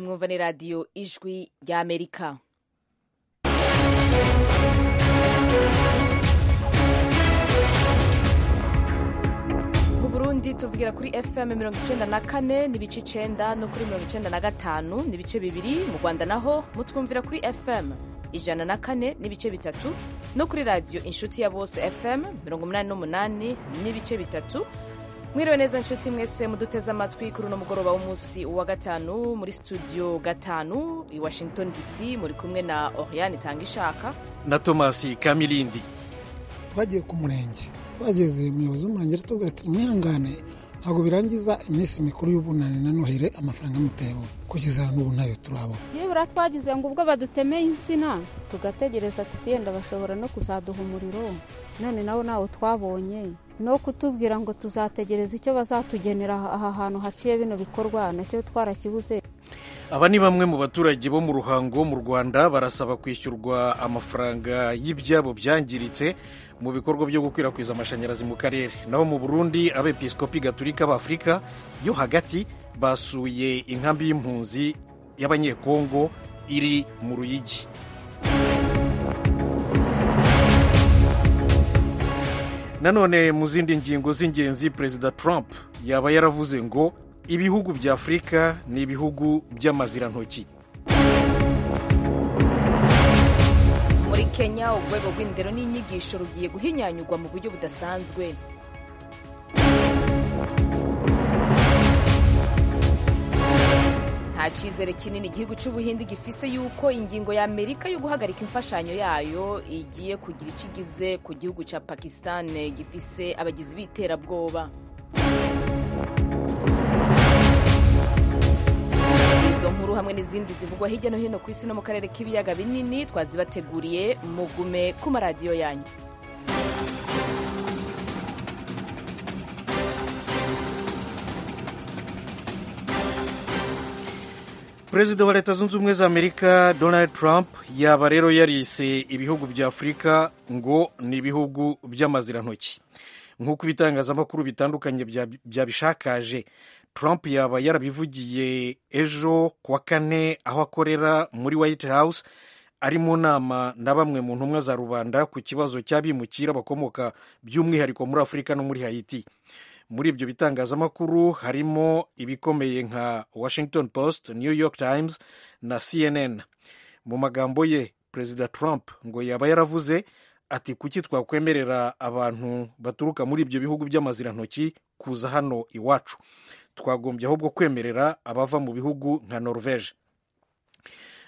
mwumva ni radiyo ijwi ry'amerika mu burundi tuvugira kuri fm mirongo icyenda na kane n'ibice icyenda no kuri mirongo icyenda na gatanu n'ibice bibiri mu rwanda naho mutwumvira kuri fm ijana na kane n'ibice bitatu no kuri radiyo inshuti ya bose fm mirongo inani n'umunani n'ibice bitatu mwiriwe neza nshuti mwese muduteze amatwi kuri uno mugoroba w'umunsi wa gatanu muri studio gatanu i washington dc muri kumwe na oriane itanga ishaka na tomasi kamilindi twagiye ku murenge twageze umuyobozi w'umurenge aratubwira ati mwihangane ntabwo birangiza iminsi mikuru y'ubunani na nohire amafaranga y'umutebo kugeza n'ubu ntayo turabona nibura twagize ngo ubwo badutemeye insina tugategereza ati yenda bashobora no kuzaduha umuriro none nawo nawo twabonye no kutubwira ngo tuzategereza icyo bazatugenera aha hantu haciye bino bikorwa nacyo twarakibuze aba ni bamwe mu baturage bo mu ruhango mu rwanda barasaba kwishyurwa amafaranga y'ibyabo byangiritse mu bikorwa byo gukwirakwiza amashanyarazi mu karere naho mu burundi abepiskopi gaturika b'afurika yo hagati basuye inkambi y'impunzi y'abanyekongo iri mu ruyigi nanone mu zindi ngingo z'ingenzi perezida trump yaba yaravuze ngo ibihugu bya afurika ni ibihugu by'amazirantoki muri kenya urwego rw'indero n'inyigisho rugiye guhinyanyurwa mu buryo budasanzwe nta cyizere kinini igihugu cy'ubuhinde gifise yuko ingingo ya amerika yo guhagarika imfashanyo yayo igiye kugira icyo igize ku gihugu cya pakisitani gifise abagizi b'iterabwoba izo nkuru hamwe n'izindi zivugwa hirya no hino ku isi no mu karere k'ibiyaga binini twazibateguriye mugume ku maradiyo yanyu perezida wa leta zunze ubumwe za amerika donald trump yaba rero yarise ibihugu bya afurika ngo ni ibihugu by'amazirantoki nk'uko ibitangazamakuru bitandukanye byabishakaje trump yaba yarabivugiye ejo ku wa kane aho akorera muri white house ari mu nama na bamwe mu ntumwa za rubanda ku kibazo cy'abimukira bakomoka by'umwihariko muri afurika no muri hayiti muri ibyo bitangazamakuru harimo ibikomeye nka washington post new york times na cnn mu magambo ye perezida trump ngo yaba yaravuze ati kuki twakwemerera abantu baturuka muri ibyo bihugu by'amazirantoki kuza hano iwacu twagombye ahubwo kwemerera abava mu bihugu nka norvege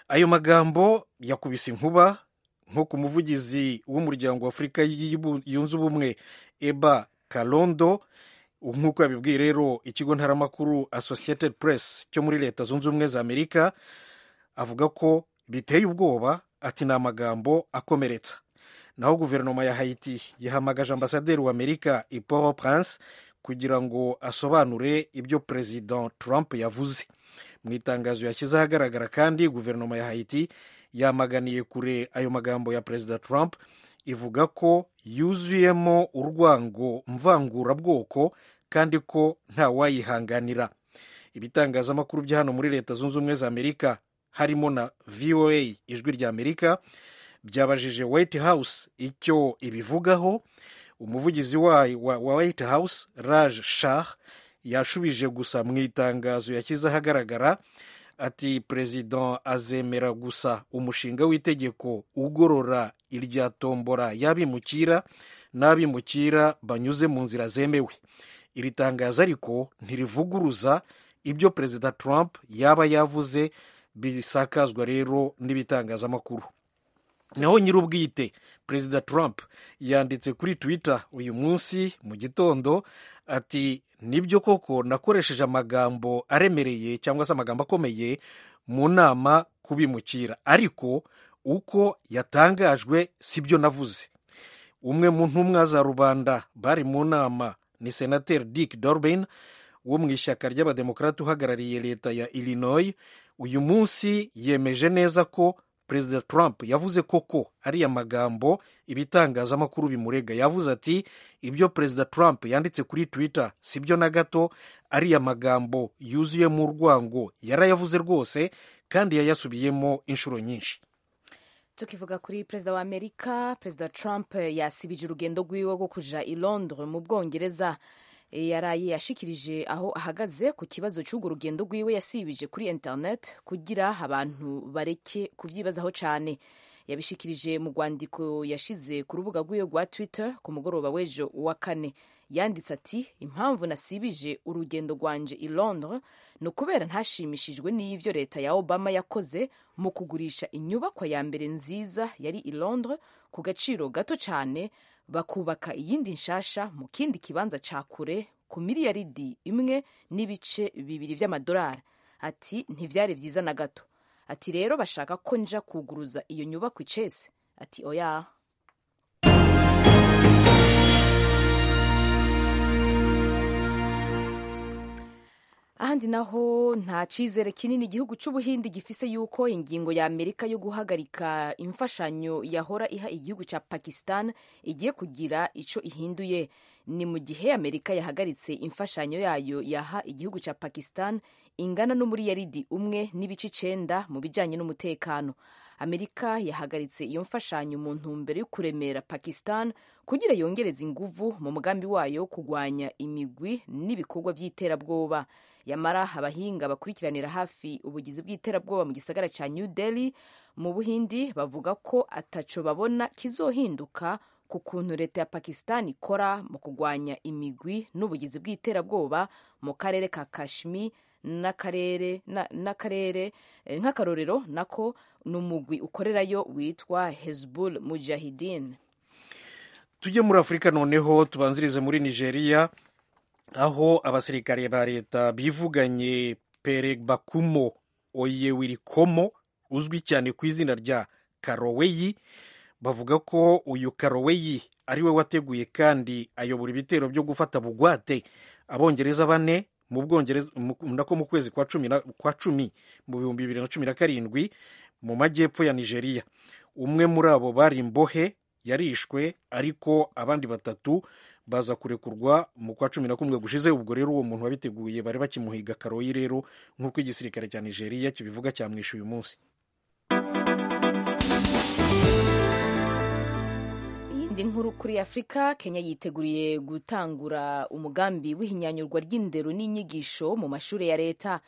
ayo magambo yakubise inkuba nko ku muvugizi w'umuryango w'afurika yunze ubumwe eba karondo nk'uko yabibwiye rero ikigo ntaramakuru associated press cyo muri leta zunze ubumwe za amerika avuga ko biteye ubwoba ati ni amagambo akomeretsa naho guverinoma ya hayiti yahamagaje ambasaderi wa amerika iporo prince kugira ngo asobanure ibyo perezida trump yavuze mu itangazo yashyize ahagaragara kandi guverinoma ya hayiti yamaganiye kure ayo magambo ya perezida trump ivuga ko yuzuyemo urwango mvangurabwoko kandi ko ntawayihanganira ibitangazamakuru bya hano muri leta zunze ubumwe za amerika harimo na voa ijwi rya amerika byabajije white house icyo ibivugaho umuvugizi wa white house raj shah yashubije gusa mu itangazo yashyize ahagaragara ati perezida azemera gusa umushinga w'itegeko ugorora irya tombora y'abimukira n'abimukira banyuze mu nzira zemewe iri tangazo ariko ntirivuguruza ibyo perezida trump yaba yavuze bisakazwa rero n'ibitangazamakuru naho nyir'ubwite perezida trump yanditse kuri twitter uyu munsi mu gitondo ati nibyo koko nakoresheje amagambo aremereye cyangwa se amagambo akomeye mu nama kubimukira ariko uko yatangajwe sibyo navuze umwe mu ntumwa za rubanda bari mu nama ni senateri dick dorbin wo mu ishyaka ry'abademokarati uhagarariye leta ya illinois uyu munsi yemeje neza ko perezida trump yavuze koko ariya magambo ibitangazamakuru bimurega yavuze ati ibyo perezida trump yanditse kuri twitter si byo na gato ariya magambo yuzuyemo urwango yarayavuze rwose kandi yayasubiyemo inshuro nyinshi tukivuga kuri perezida wa amerika perezida trump yasibije urugendo rwiwe rwo kuja i londres mu bwongereza E, yaraye yashikirije aho ahagaze ku kibazo cy'urwo rugendo rwiwe yasibije kuri internet kugira abantu bareke kubyibazaho cyane yabishikirije mu rwandiko yashize ku rubuga rwiwe rwa twitter ku mugoroba w'ejo wa kane yanditse ati impamvu nasibije urugendo rwanje i londres ni ukubera ntashimishijwe n'ibyo leta ya obama yakoze mu kugurisha inyubakwa ya mbere nziza yari i londres ku gaciro gato cyane bakubaka iyindi nshasha mu kindi kibanza cya kure ku miliyaridi imwe n'ibice bibiri by'amadolari ati ntibyari byiza na gato ati rero bashaka ko nja kuguruza iyo nyubako icese ati oya ahandi naho nta cyizere kinini igihugu cy'ubuhindi gifise yuko ingingo ya amerika yo guhagarika imfashanyo yahora iha igihugu cya pakistan igiye kugira ico ihinduye ni mu gihe amerika yahagaritse imfashanyo yayo yaha igihugu cya pakistan ingana n'umuriyaridi umwe n'ibice icenda mu bijanye n'umutekano amerika yahagaritse iyo mfashanyo mu ntumbero yo kuremera pakistan kugira yongereze inguvu mu mugambi wayo kurwanya imigwi n'ibikorwa by'iterabwoba yamara abahinga bakurikiranira hafi ubugizi bw'iterabwoba mu gisagara cya new delhi mu buhindi bavuga ko ataco babona kizohinduka ku kuntu leta ya pakistan ikora mu kurwanya imigwi n'ubugizi bw'iterabwoba mu karere ka kashmir n'akarere n'akarere nk'akarorero nako ni umugwi ukorerayo witwa hezbul mujahidin tujye muri afurika noneho tubanzirize muri nigeria aho abasirikare ba leta bivuganye perebakumo oyewirikomo uzwi cyane ku izina rya karoweyi bavuga ko uyu karoweyi ari we wateguye kandi ayobora ibitero byo gufata bugwate abongereza bane mu bwongereza nako mu kwezi kwa cumi kwa cumi mu bihumbi bibiri na cumi na karindwi mu majyepfo ya nigeria umwe muri abo bari imbohe yarishwe ariko abandi batatu baza kurekurwa mu kwa cumi na kumwe gushize ubwo rero uwo muntu wabiteguye bari bakimuhiga karoyi rero nk'uko igisirikare cya nigeria kibivuga cyamwishe uyu munsi inkuru kuri afurika kenya yiteguriye gutangura umugambi w'ihinyanyurwa ry'indero n'inyigisho mu mashuri ya leta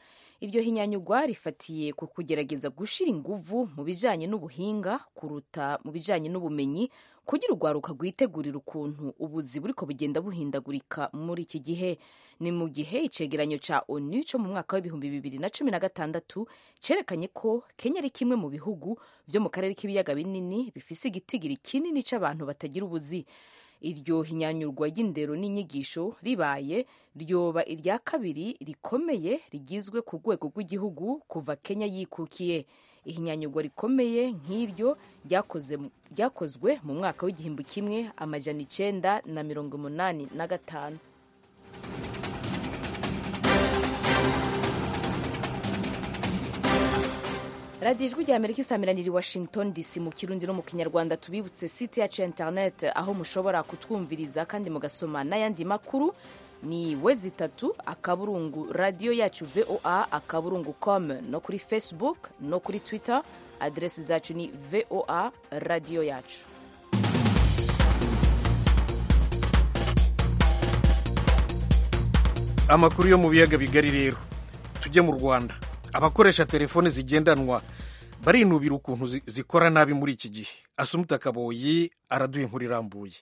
iryo hinyanyurwa rifatiye ku kugerageza gushyira ingufu mu bijyanye n'ubuhinga kuruta mu bijyanye n'ubumenyi kugira urwaruka rwitegurira ukuntu ubuzi buriko bugenda buhindagurika muri iki gihe ni mu gihe icegeranyo cya onu cyo mu mwaka w'ibihumbi bibiri na cumi na gatandatu cyerekanye ko kenya ari kimwe mu bihugu byo mu karere k'ibiyaga binini bifise igitigiri kinini cy'abantu batagira ubuzi iryo hinyanyurwa ry'indero n'inyigisho ribaye ryoba irya kabiri rikomeye rigizwe ku rwego rw'igihugu kuva kenya yikukiye ihinyanyurwa rikomeye nk'iryo ryakozwe mu mwaka w'igihumbi kimwe amajana icenda na mirongo umunani na gatanu radiyo ijwi rya amerika isamiraniye i washington dc mu kirundi no mu kinyarwanda tubibutse site yacu ya internet aho mushobora kutwumviriza kandi mugasoma n'ayandi makuru ni we zitatu akaburungu radiyo yacu voa akaburungu com no kuri facebook no kuri twitter aderesi zacu ni voa radiyo yacu amakuru yo mu biyaga bigari rero tujye mu rwanda abakoresha telefone zigendanwa barinubira ukuntu zikora nabi muri iki gihe asumuta kaboyi araduha inkuru irambuye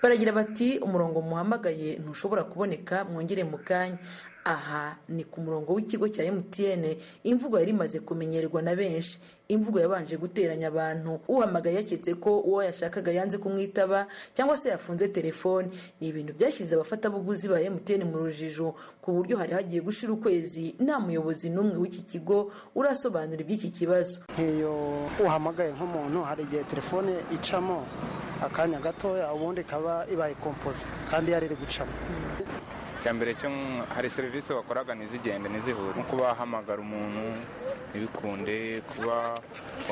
baragira bati umurongo muhamagaye ntushobora kuboneka mwongere mu kanya aha ni ku murongo w'ikigo cya mtn imvugo yari imaze kumenyerwa na benshi imvugo yabanje guteranya abantu uhamagaye yaketse ko uwo yashakaga yanze kumwitaba cyangwa se yafunze telefone ni ibintu byashyize abafatabuguzi ba mtn mu rujijo ku buryo hari hagiye gushira ukwezi nta muyobozi n'umwe w'iki kigo urasobanura iby'iki kibazo nk'iyo uhamagaye nk'umuntu hari igihe telefone icamo akanya gatoya ubundi ikaba ibaye kompoze kandi yari iri gucamo icya mbere cyo hari serivisi wakoraga ntizigende ntizihure nko kuba wahamagara umuntu ntibikunde kuba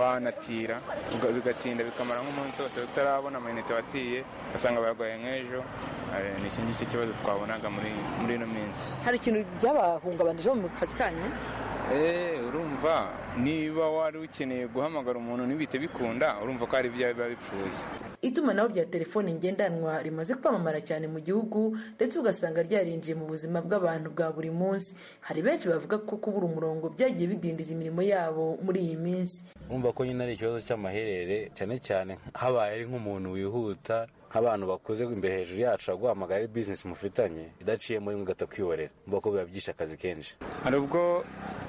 wanatira uga- bigatinda bikamara nk'umunsi wose utarabona amayinite watiye ugasanga bayaguhaye nk'ejo Eh, ni iki ngiki kibazo twabonaga muri muri ino minsi hari ikintu byabahungabanije mu kazi kanyu Eh, urumva niba wari ukeneye guhamagara umuntu ntibite bikunda urumva ko hari ibyawe biba bipfuye itumanaho rya telefone ngendanwa rimaze kwamamara cyane mu gihugu ndetse ugasanga ryarinjiye mu buzima bw'abantu bwa buri munsi hari benshi bavuga ko kubura umurongo byagiye bidindiza imirimo yabo muri iyi minsi urumva ko nyine ari ikibazo cy'amaherere cyane cyane habaye ari nk'umuntu wihuta nk'abantu bakuze imbere hejuru yacu baguhamagara ari bizinesi mufitanye idaciye muri mugahita kwihorera mvuga ko biba byishe akazi kenshi hari ubwo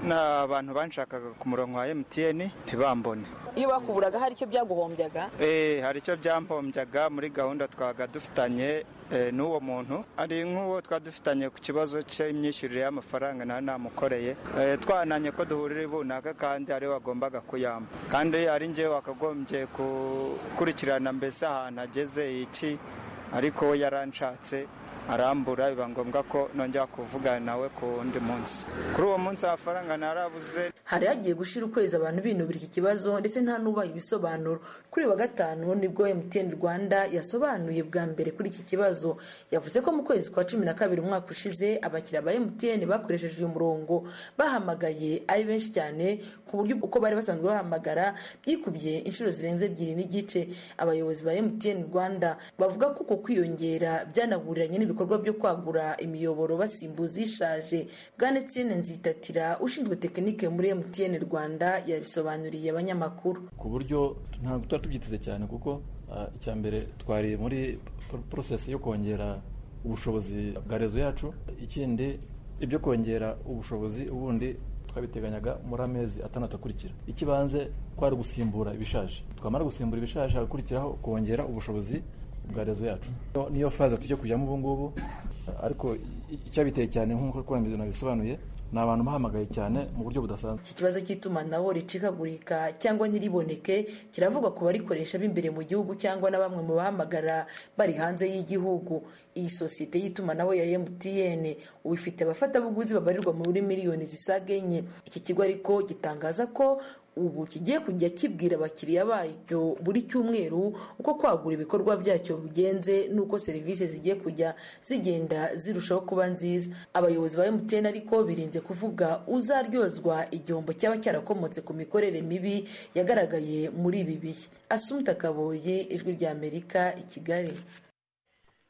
n'abantu banshakaga ku murongo wa emutiyeni ntibambone iyo bakuburaga hari icyo byaguhombyaga Eh, hari icyo byampombyaga muri gahunda twabaga dufitanye eh, n'uwo muntu ari nk'uwo twari dufitanye ku kibazo cy'imyishyurire y'amafaranga nari namukoreye Eh, twananye ko duhurira ibunaka kandi ari we wagombaga kuyamba kandi ari njyewe wakagombye gukurikirana mbese ahantu ageze iki ariko we yaranshatse arambura biba ngombwa ko nongera kuvugana nawe ku wundi munsi kuri uwo munsi amafaranga narabuze hari hagiye gushira ukwezi abantu binubira iki kibazo ndetse nta n'ubaha ibisobanuro kuri uyu wa gatanu nibwo mtn rwanda yasobanuye bwa mbere kuri iki kibazo yavuze ko mu kwezi kwa cumi na kabiri umwaka ushize abakiriya ba mtn bakoresheje uyu murongo bahamagaye ari benshi cyane ku buryo uko bari basanzwe bahamagara byikubye inshuro zirenze ebyiri n'igice abayobozi ba mtn rwanda bavuga ko uko kwiyongera byanaguriranye n'ibikorwa byo kwagura imiyoboro basimbuza ishaje bwana etienne nzitatira ushinzwe tekinike muri mtn rwanda yabisobanuriye abanyamakuru ku buryo ntabwo tuba tubyiteze cyane kuko ah, icya mbere twari muri por- porosesi yo kongera ubushobozi bwa rezo yacu ikindi ibyo kongera ubushobozi ubundi twabiteganyaga muri amezi atandatu akurikira ikibanze kwari ugusimbura ibishaje twamara gusimbura ibishaje hagakurikiraho kongera ubushobozi bwa rezo yacu Iyo- niyo faze tujya kujyamo ubu ngubu ah, ariko i- icyabiteye cyane nk'uko kurambirwa nabisobanuye ni abantu bahamagaye cyane mu buryo budasanzwe iki kibazo cy'itumanaho ricikagurika cyangwa ntiriboneke kiravugwa ku barikoresha b'imbere mu gihugu cyangwa na bamwe mu bahamagara bari hanze y'igihugu iyi sosiyete y'itumanaho ya mtn ubu ifite abafatabuguzi babarirwa muri miliyoni zisaga enye iki kigo ariko gitangaza ko ubu kigiye kujya kibwira abakiriya bacyo buri cyumweru uko kwagura ibikorwa byacyo bigenze n'uko serivisi zigiye kujya zigenda zirushaho kuba nziza abayobozi ba mtn ariko birinze kuvuga uzaryozwa igihombo cyaba cyarakomotse ku mikorere mibi yagaragaye muri ibi bihe asumta kaboye ijwi ry'amerika i kigali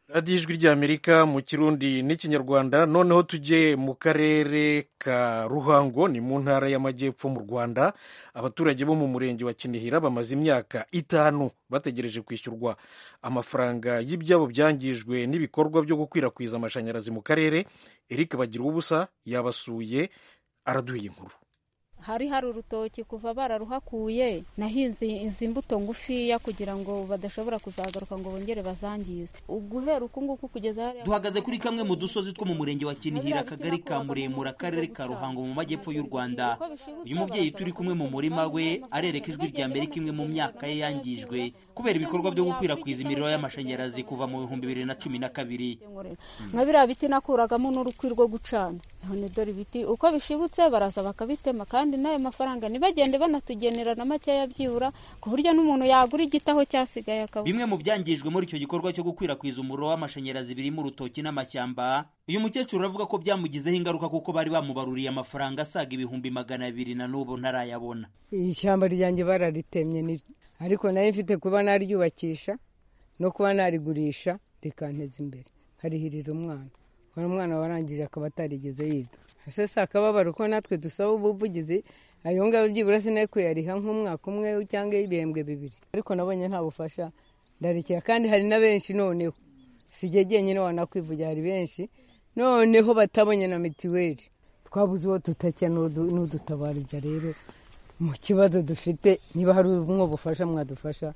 radiyo ijwi ry'amerika mu kirundi n'ikinyarwanda noneho tujye mu karere ka ruhango ni mu ntara y'amajyepfo mu rwanda abaturage bo mu murenge wa kinihira bamaze imyaka itanu bategereje kwishyurwa amafaranga y'ibyabo byangijwe n'ibikorwa byo gukwirakwiza amashanyarazi mu karere eric bagira ubusa yabasuye araduha inkuru hari hari urutoki kuva bararuhakuye nahinze izi mbuto ngufiya kugira ngo badashobora kuzagaruka ngo bongere bazangize uguhera uku nguku kugeza hariya duhagaze kuri kamwe mu dusozi two mu murenge wa kinihira akagari ka muremure akarere ka ruhango mu majyepfo y'u rwanda uyu mubyeyi turi kumwe mu murima we arereka ijwi rya mbere ko imwe mu myaka ye yangijwe kubera ibikorwa byo gukwirakwiza imiriro y'amashanyarazi kuva mu bihumbi bibiri na cumi na kabiri nkorera nka biriya biti nakuragamo n'urukwi rwo gucana none dore ibiti uko bishibutse baraza bakabitema kandi n'ayo mafaranga ntibagende banatugenera na makeya byibura ku buryo n'umuntu yagura igiti aho cyasigaye akabura bimwe mu byangijwe muri icyo gikorwa cyo gukwirakwiza umuriro w'amashanyarazi birimo urutoki n'amashyamba uyu mukecuru aravuga ko byamugizeho ingaruka kuko bari bamubaruriye amafaranga asaga ibihumbi magana abiri na n'ubu ntarayabona ishyamba ryanjye bararitemye ni- ariko nayo mfite kuba naryubakisha no kuba narigurisha rikanteza imbere nkarihirira umwana uwo mwana warangije akaba atarigeze yiga ese si akababaro ko natwe dusaba ubuvugizi ayo ngayo byibura sinayo kuyariha nk'umwaka umwe cyangwa ibihembwe bibiri ariko nabonye nta bufasha ndarekera kandi hari na benshi noneho si jye jyenyine wanakwivugira hari benshi noneho batabonye na mitiweli twabuze uwo tutakira n'udu- n'udutabariza rero mu kibazo dufite niba hari umwe bufasha mwadufasha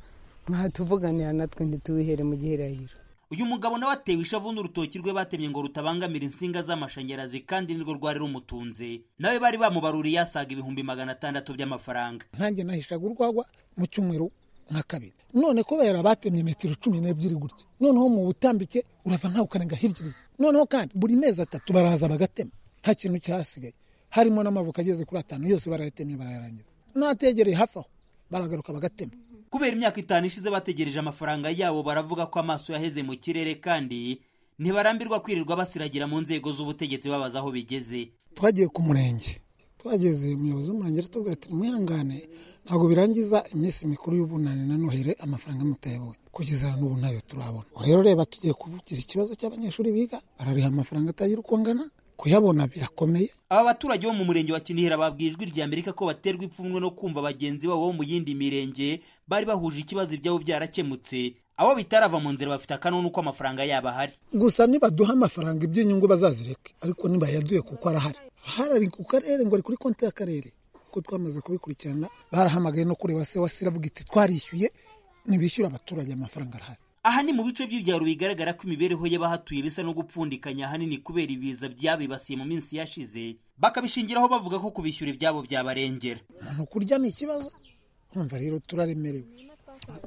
mwatuvuganira natwe ntituwihere mu gihirahiro uyu mugabo nawe atewe ishavu n'urutoki rwe batemye ngo rutabangamira insinga z'amashanyarazi kandi nirwo rwari rumutunze nawe bari bamubaruriye asaga ibihumbi magana atandatu by'amafaranga nkanjye nahishaga urwagwa mu cyumweru nka kabiri none kubera batemye metero cumi n'ebyiri gutya noneho mu butambike urava nkawe ukarenga hirya noneho kandi buri mezi atatu baraza bagatema nta kintu cyasigaye harimo n'amavuka ageze kuri atanu yose barayatemye barayarangiza n'ategereye hafi aho baragaruka bagatema kubera imyaka itanu ishize bategereje amafaranga yabo baravuga ko amaso yaheze mu kirere kandi ntibarambirwa kwirirwa basiragira mu nzego z'ubutegetsi babaza aho bigeze twagiye ku murenge twageze umuyobozi w'umurenge aratubwira ati mwihangane ntabwo birangiza iminsi mikuru y'ubunani na nohire amafaranga mutayabonye kugeza n'ubu ntayo turabona rero reba tugiye kuvugiza ikibazo cy'abanyeshuri biga barariha amafaranga atagira uko angana kuyabona birakomeye aba baturage bo mu murenge wa kinihira babwiye ijwi rya amerika ko baterwa ipfunwe no kumva bagenzi babo bo mu yindi mirenge bari bahuje ikibazo ibyabo byarakemutse abo bitarava mu nzira bafite akanunu ko amafaranga yabo ahari gusa nibaduha amafaranga iby'inyungu bazazireke ariko ntibayaduye kuko arahari ahari ari ku karere ngo ari kuri konti y'akarere kuko twamaze kubikurikirana barahamagaye no kureba se wasi iravuga iti twarishyuye ntibishyura abaturage amafaranga arahari aha ni mu bice by'ibyaro bigaragara ko imibereho y'abahatuye bisa no gupfundikanya ahanini kubera ibiza byabibasiye mu minsi yashize bakabishingiraho bavuga ko kubishyura ibyabo byabarengera umuntu kurya ni ikibazo kumva rero turaremerewe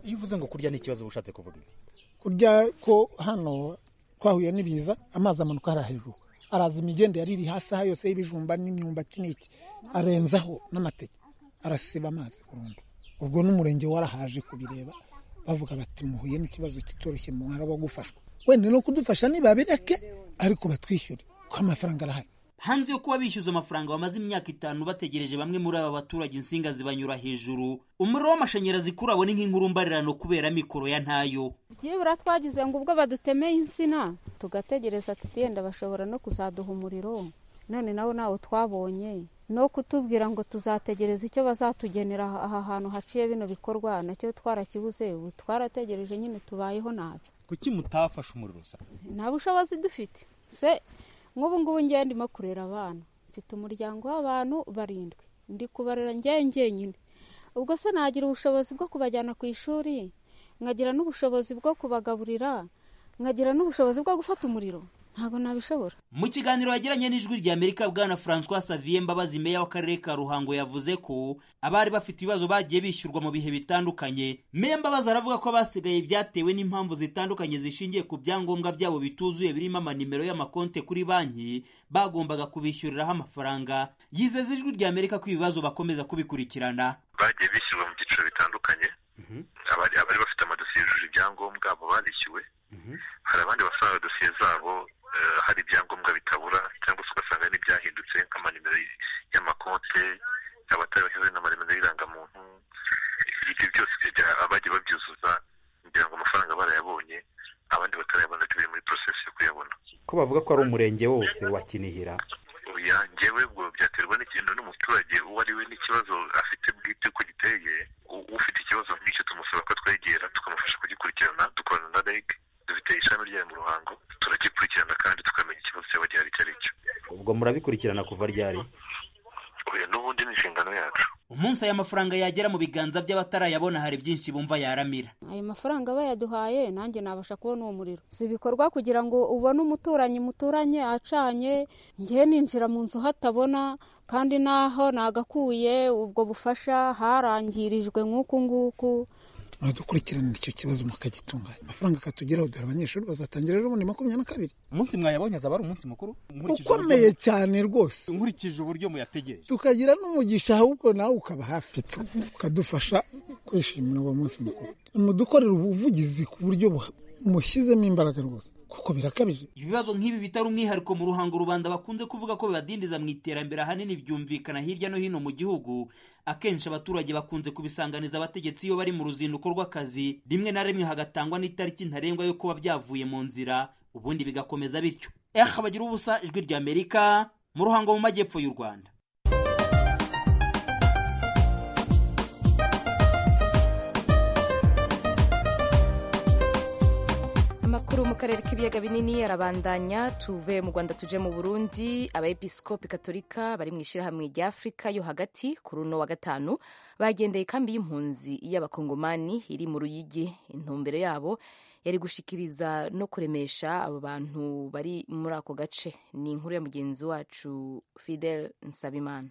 iyo uvuze ngo kurya ni ikibazo uba ushatse kuvuga iki kurya ko hano twahuye n'ibiza amazi amanuka hariya hejuru araza imigende yari iri hasi aha yose y'ibijumba n'imyumbati n'iki arenzaho n'amateke arasiba amazi burundu ubwo n'umurenge warahaje kubireba bavuga bati muhuye n'ikibazo kitoroshye mu mwaka wo gufashwa wenda no kudufasha ntibabireke ariko batwishyure kuko amafaranga arahari hanze yo kuba bishyuza amafaranga bamaze imyaka itanu bategereje bamwe muri aba baturage insinga zibanyura hejuru umuriro w'amashanyarazi kuri abo ni nk'inkurumbarirano kubera mikoro ya ntayo byibura twagize ngo ubwo badutemeye insina tugategereza tugenda bashobora no kuzaduha umuriro none nawo nawo twabonye no kutubwira ngo tuzategereza icyo bazatugenera aha hantu haciye bino bikorwa nacyo twarakibuze ubu twarategereje nyine tubayeho nabi kuki mutafashe umuriro usa nta bushobozi dufite se nk'ubu ngubu ngewe ndimo kurera abana mfite umuryango w'abantu barindwi ndi kubarera ngewe ngenyine ubwo se nagira ubushobozi bwo kubajyana ku ishuri nkagira n'ubushobozi bwo kubagaburira nkagira n'ubushobozi bwo gufata umuriro ntabwo nabishobora mu kiganiro yagiranye n'ijwi rya amerika bwana francois savier mbabazi meya w'akarere ka ruhango yavuze ko abari bafite ibibazo bagiye bishyurwa mu bihe bitandukanye meya mbabazi aravuga ko abasigaye byatewe n'impamvu zitandukanye zishingiye ku byangombwa byabo bituzuye birimo amanimero y'amakonte kuri banki bagombaga kubishyuriraho amafaranga yizeza ijwi rya amerika ko ibibazo bakomeza kubikurikirana bagiye bishyurwa mu byiciro bitandukanye abari bafite amadosiye yujuje ibyangombwa abo barishyuwe hari abandi basanga dosiye zabo hari ibyangombwa bitabura cyangwa se ugasanga n'ibyahindutse nk'amanimero y'amakonte abatarabashyize n'amanimero y'irangamuntu ibyo byose abagiye babyuzuza kugira ngo amafaranga barayabonye abandi batarayabona turi muri porosesi yo kuyabona ko bavuga ko ari umurenge wose wa kinihira ngewe ubwo byaterwa n'ikintu n'umuturage uwo ari we n'ikibazo afite bwite uko giteye ufite ikibazo nk'icyo tumusaba ko twegera tukamufasha kugikurikirana dukorana na reg dufite ishami ryayo mu ruhango turagikurikirana kandi tukamenya ikibazo cyaba gihari icyo ari cyo ubwo murabikurikirana kuva ryari oya n'ubundi ni inshingano yacu umunsi aya mafaranga yagera mu biganza by'abatarayabona hari byinshi bumva yaramira ayo mafaranga bayaduhaye nanjye nabasha kubona uwo muriro si ibikorwa kugira ngo ubone umuturanyi muturanye acanye ngewe ninjira mu nzu hatabona kandi naho nagakuye ubwo bufasha harangirijwe nk'uku nguku dukurikiranira icyo kibazo mukagitunganya amafaranga akatugeraho dore abanyeshuri bazatangira rero ubundi makumyabiri na kabiri umunsi mwayabonye azaba ari umunsi mukuru ukomeye cyane rwose nkurikije uburyo muyategereje tukagira n'umugisha ahubwo nawe ukaba hafi ukadufasha kwishimira uwo munsi mukuru mudukorera ubuvugizi ku buryo mushyizemo imbaraga rwose kuko birakabije ibibazo nk'ibi bitari umwihariko mu ruhango rubanda bakunze kuvuga ko bibadindiza mu iterambere ahanini byumvikana hirya no hino mu gihugu akenshi abaturage bakunze kubisanganiza abategetsi iyo bari mu ruzinduko rw'akazi rimwe na rimwe hagatangwa n'itariki ntarengwa yo kuba byavuye mu nzira ubundi bigakomeza bityo eha bagira ubusa ijwi rya amerika mu ruhango mu majyepfo y'u rwanda amakuru mu karere k'ibiyaga binini arabandanya tuve mu rwanda tuje mu burundi abayepisikopi katolika bari mu ishyirahamwe rya afurika yo hagati kuri uno wa gatanu bagendeye ikambi y'impunzi y'abakongomani iri mu ruyigi intumbero yabo yari gushikiriza no kuremesha abo bantu bari muri ako gace ni inkuru ya mugenzi wacu fidel nsabimana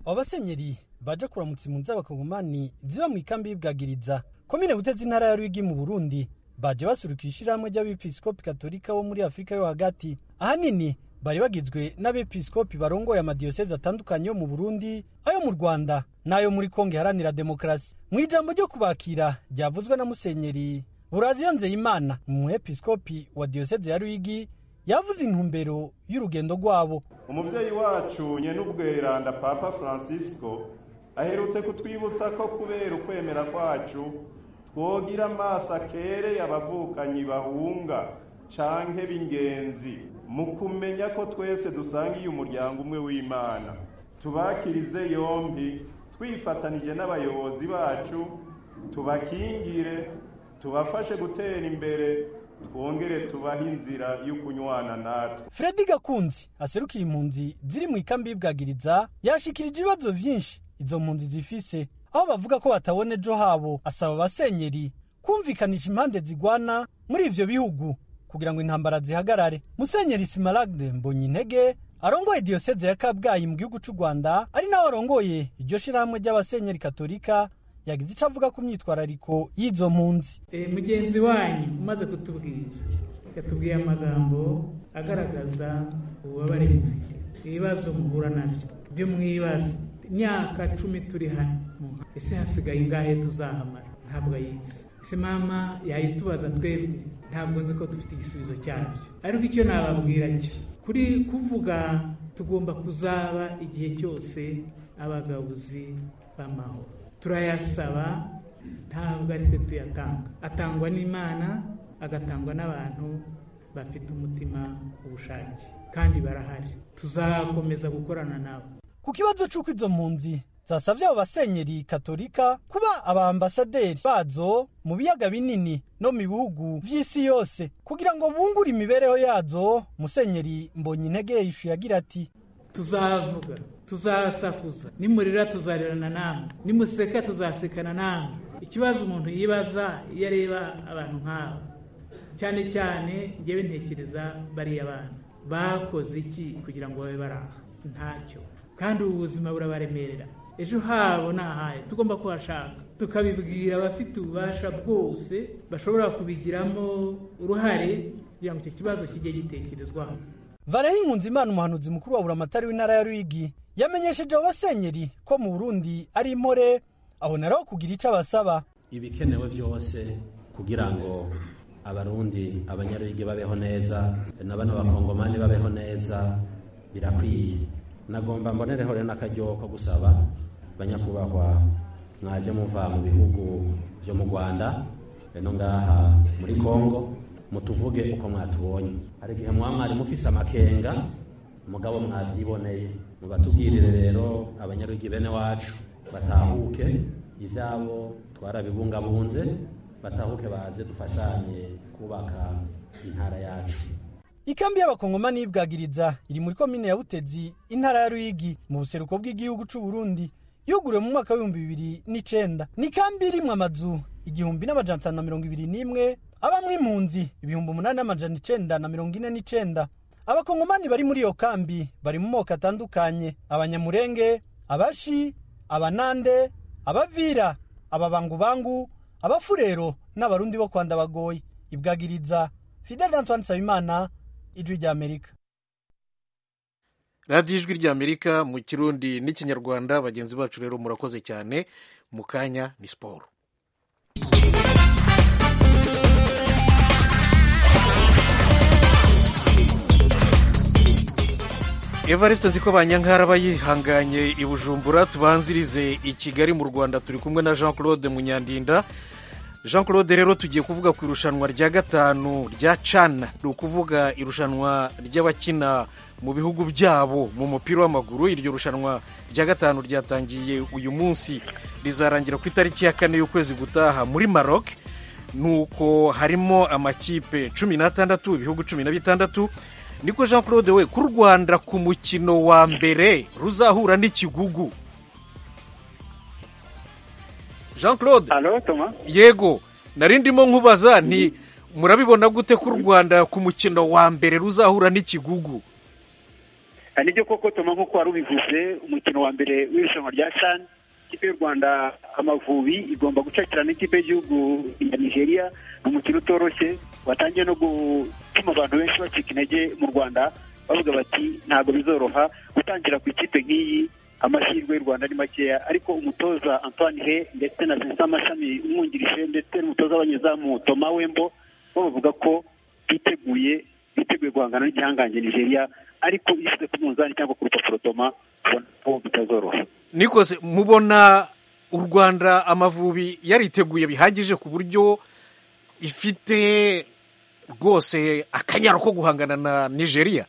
aba basenyeri baje kuramutsa impunzi z'abakongomani ziba mu ikambi y'ubwagiriza komine butezi intara ya ruyigi mu burundi baje basuruka ishyirahamwe ry'abepiskopi katolika bo muri afurika yo hagati ahanini bari bagizwe n'abepiskopi barongoye amadiyoseze atandukanye yo mu burundi ayo mu rwanda n'ayo muri kongo iharanira demokarasi mu ijambo ryo kubakira ryavuzwe na musenyeri buraziyo nzeyimana umwepiskopi wa diyoseze ya rwigi yavuze intumbero y'urugendo rwabo umubyeyi wacu nyen'ubweranda papa francisco aherutse kutwibutsa ko kubera ukwemera kwacu twogira amaso akereye abavukanyi bahunga canke b'ingenzi mu kumenya ko twese dusangiye umuryango umwe w'imana tubakirize yombi twifatanije n'abayobozi bacu tubakingire tubafashe gutera imbere twongere tubahe inzira yo kunywana natwe Freddy Gakunzi aserukiye impunzi ziri mu ikambi y'ibwagiriza yashikirije ibibazo byinshi izo mpunzi zifise aho bavuga ko batabona ejo habo asaba abasenyeri kumvikanisha impande zigwana muri ivyo bihugu kugira ngo intambara zihagarare musenyeri Simaragde Mbonyintege arongoye diyoseze ya Kabgayi mu gihugu c'u Rwanda ari nawe arongoye iryo shirahamwe ry'abasenyeri katolika yagize ico avuga ku myitwarariko y'izo mpunzi Eh, mugenzi wanyu umaze kutubwira yatubwiye amagambo agaragaza ububabare mufite ibibazo muhura nabyo byo mwibaza imyaka cumi turi hano muha- ese hasigaye ingahe tuzahamara ntabwo ayizi ese mama yayitubaza twebwe ntabwo nzi ko dufite igisubizo cyabyo ariko icyo nababwira cyo kuri kuvuga tugomba kuzaba igihe cyose abagabuzi b'amahoro turayasaba ntabwo ari twe tuyatanga atangwa n'imana agatangwa n'abantu bafite umutima ubushake kandi barahari tuzakomeza gukorana nabo ku kibazo c'uko izo mpunzi zasavye abo basenyeri katolika kuba abaambasaderi bazo mu biyaga binini no mu bihugu vy'isi yose kugira ngo bungure imibereho yazo musenyeri mbonyintege yishuye agira ati tuzavuga tuzasakuza nimurira tuzarerana namwe nimuseka tuzasekana namwe ikibazo umuntu yibaza iyo areba abantu nk'abo cyane cyane njyewe ntekereza bariya bana bakoze iki kugira ngo babe bari aha ntacyo kandi ubu buzima burabaremerera ejo habo ni ahaye tugomba kuhashaka tukabibwira abafite ububasha bwose bashobora kubigiramo uruhare kugira ngo icyo kibazo kijye gitekerezwaho vareho inkunzi imana umuhanuzi mukuru wa buramatari w'intara ya rwigi yamenyesheje abo basenyeri ko mu burundi ari impore aboneraho kugira ico abasaba ibikenewe byose kugira ngo abarundi abanyarwige babeho neza na bano bakongomani babeho neza birakwiye nagomba mbonereho rero n'akaryo ko gusaba banyakubahwa mwaje muva mu bihugu byo mu rwanda no ngaha muri kongo mutuvuge uko mwatubonye hari igihe mwaba mwari mufise amakenga mugabo mwabyiboneye mubatubwirire rero abanyarwige bene wacu batahuke ibyabo twarabibungabunze batahuke baze dufashanye kubaka intara yacu ikambi y'abakongomani y'ibwagiriza iri muri komine ya butezi intara ya ruyigi mu buseruko bw'igihugu c'u burundi yuguriwe mu mwaka w'ibihumbi bibiri n'icenda ni ikambi irimwo amazu igihumbi n'amajana atanu na mirongo ibiri n'imwe abamwo impunzi ibihumbi umunani n'amajana icenda na mirongo ine n'icenda abakongomani bari muri iyo kambi bari mu moko atandukanye abanyamurenge abashi abanande abavira ababangubangu abafurero n'abarundi bo kwanda bagoye ibwagiriza fidel antoine nsabimana ijwi ry'amerika radiyo ijwi ry'amerika mu kirundi n'ikinyarwanda bagenzi bacu rero murakoze cyane mu kanya ni siporo evariste nzi ko banyankara bayihanganye i bujumbura tubanzirize i kigali mu rwanda turi kumwe na jean claude munyandinda jean claude rero tugiye kuvuga ku irushanwa rya gatanu rya cana ni ukuvuga irushanwa ry'abakina mu bihugu byabo mu mupira w'amaguru iryo rushanwa rya gatanu ryatangiye uyu munsi rizarangira ku itariki ya kane y'ukwezi gutaha muri maroc nuko harimo amakipe cumi n'atandatu ibihugu cumi na bitandatu niko jean claude we ku rwanda ku mukino wa mbere ruzahura n'ikigugu jean claude yego nari ndimo nkubaza nti murabibona gute ko u rwanda ku mukino wa mbere ruzahura n'ikigugu nibyo koko toma nk'uko wari ubivuze umukino wa mbere w'irushanwa rya shan ikipe y'u rwanda amavubi igomba gucakira n'ikipe y'igihugu ya nigeria ni umukino utoroshye watangiye no gutuma abantu benshi bacika intege mu rwanda bavuga bati ntabwo bizoroha gutangira ku ikipe nk'iyi amahirwe y'u rwanda ni makeya ariko umutoza antoine he ndetse na vincent mashami umwungirije ndetse n'umutoza w'abanyezamu toma wembo bo bavuga ko biteguye biteguye guhangana n'igihangange nigeria ariko iyo ushyize ku munzani cyangwa ku rupapuro toma ubona ko bitazoroha nikose mubona u rwanda amavubi yariteguye bihagije ku buryo ifite rwose akanyaro ko guhangana na nigeria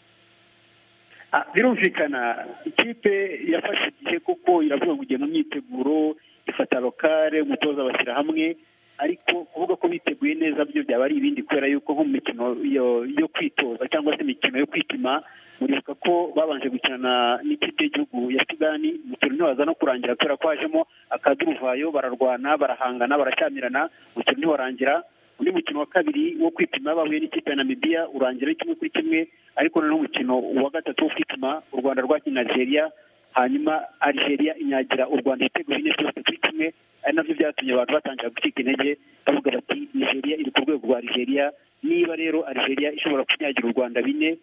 Ah, birumvikana ikipe yafashe igihe kuko iravuga ngo igiye mu myiteguro ifata lokale umutoza bashyira hamwe ariko kuvuga ko biteguye neza byo byaba ari ibindi kubera yuko nko mu mikino yo- yo kwitoza cyangwa se imikino yo kwipima muribuka ko babanje gukinana n'ikipe y'igihugu ya sudani umukino ntiwaza no kurangira kubera ko hajemo akaduruvayo bararwana barahangana baracyamirana umukino ntiwarangira undi mukino wa kabiri wo kwipima bahuye n'ikipe ya namibiya urangira ari kimwe kuri kimwe ariko noneho umukino wa gatatu wo kwituma u rwanda rwakinnye na nigeria hanyuma algeria inyagira u rwanda ibitego bine byose kuri kimwe ari nabyo byatumye abantu batangira gucika intege bavuga bati nigeria iri ku rwego rwa algeria niba rero algeria ishobora kunyagira u rwanda bine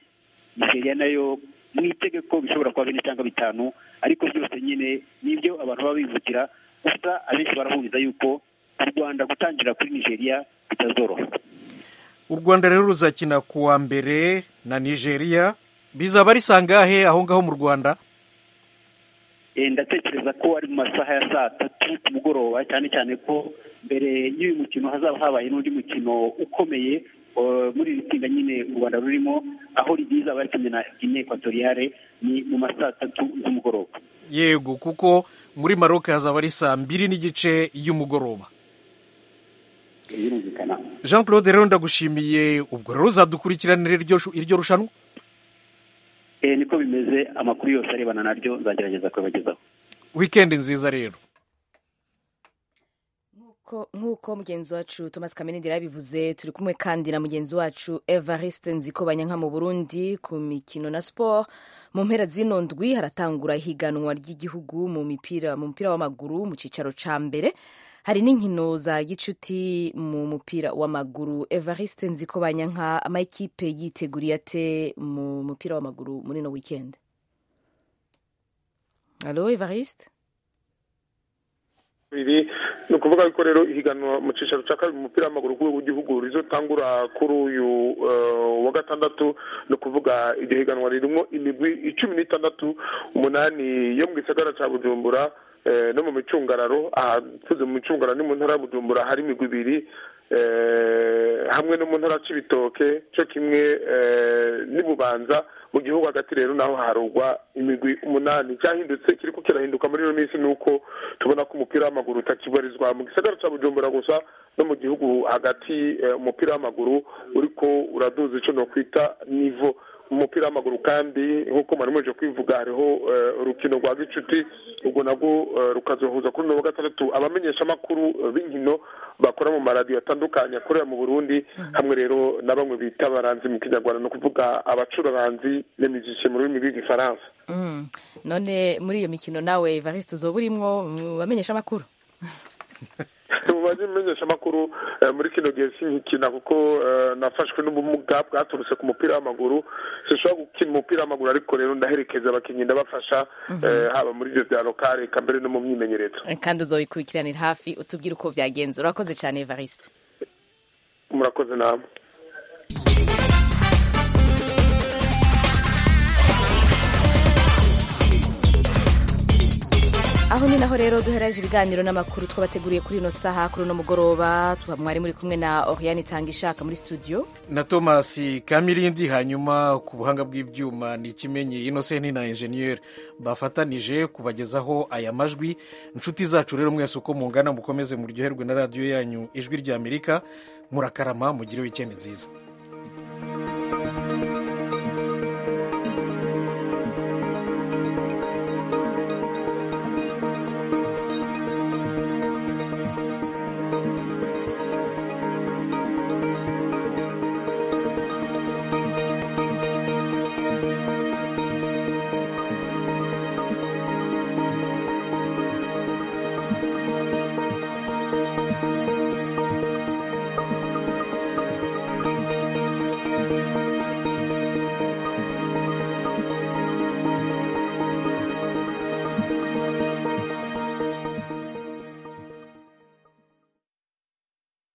nigeria nayo mu itegeko bishobora kuba bine cyangwa bitanu ariko byose nyine nibyo abantu baba bivukira gusa abenshi barahumviza yuko u rwanda gutangira kuri nigeria bitazoroha u rwanda rero ruzakina ku wa mbere na nigeria bizaba ari sangahe aho ngaho mu rwanda Eh, ndatekereza ko ari mu masaha ya saa tatu ku mugoroba cyane cyane ko mbere y'uyu mukino hazaba habaye n'undi mukino ukomeye eh, muri iri tsinda nyine u rwanda rurimo aho rizaba rikinye na gine ekwatoriyare ni mu ma saa tatu z'umugoroba yego kuko muri maroc hazaba ari saa mbiri n'igice y'umugoroba birumvikana jean claude rero ndagushimiye ubwo rero uzadukurikiranira iryo shu- iryo rushanwa Eh, niko bimeze amakuru yose arebana naryo nzagerageza kuyabagezaho wikendi nziza rero Ko- nk'uko mugenzi wacu thomas kamenendera yabivuze turi kumwe kandi na mugenzi wacu evariste nzikobanyanka mu burundi ku mikino na siporo mu mpera z'ino ndwi haratangura ihiganwa ry'igihugu mu mupira mu mupira w'amaguru mu cyicaro cya mbere hari n'inkino za gicuti mu mupira w'amaguru evariste nzikobanyanka amakipe yiteguriye ate mu mupira w'amaguru muri ino wikendi alo evariste biri ni ukuvuga yuko rero ihiganwa mu cyicaro cya kabiri mu mupira w'amaguru ku rwego rw'igihugu rizotangura kuri uyu eh, wa gatandatu ni ukuvuga iryo higanwa ririmo imigwi icumi n'itandatu umunani yo mu gisagara cya bujumbura eh, no mu micungararo ahavuze mu micungararo ni mu ntara ya bujumbura hari imigwi ibiri eh, hamwe no mu ntara ya cibitoke cyo kimwe eh, n'ibubanza mu gihugu hagati rero naho harugwa imigwi umunani cyahindutse kiri ko kirahinduka muri ino minsi ni uko tubona ko umupira w'amaguru utakibarizwa mu gisagara cya bujumbura gusa no mu gihugu hagati eh, umupira w'amaguru uriko uraduza icyo nokwita nivo umupira w'amaguru kandi nk'uko mwari muje kwivuga hariho eh, urukino rwa gicuti ubwo nabwo eh, rukazohuza kuri uno wa gatandatu abamenyeshamakuru eh, b'inkino bakora mu maradiyo atandukanye akorera mu burundi hamwe rero na bamwe bita abaranzi mu kinyarwanda ni ukuvuga abacuraranzi n'imiziki mu rurimi rw'igifaransa Mm. none muri iyo mikino nawe evariste uzoba urimo mu bamenyeshamakuru mu bamenyesha amakuru muri kino gihe sinkikina kuko eh, nafashwe n'ubumuga bwaturutse ku mupira w'amaguru sinshobora gukina umupira w'amaguru ariko rero ndaherekeza abakinnyi ndabafasha eh, haba muri ibyo bya lokale eka mbere no mu myimenyerezo kandi uzobikurikiranira hafi utubwire uko byagenze urakoze cyane evariste murakoze namwe aho ni naho rero duhereje ibiganiro n'amakuru twabateguriye kuri ino saha kuri uno mugoroba tuba mwari muri kumwe na oriane itanga ishaka muri studio na thomas kamirindi hanyuma ku buhanga bw'ibyuma ni ikimenyi inosenti na enjeniyeri bafatanije kubagezaho aya majwi inshuti zacu rero mwese uko mungana mukomeze muryoherwe na radiyo yanyu ijwi ry'amerika murakarama mugire wikendi nziza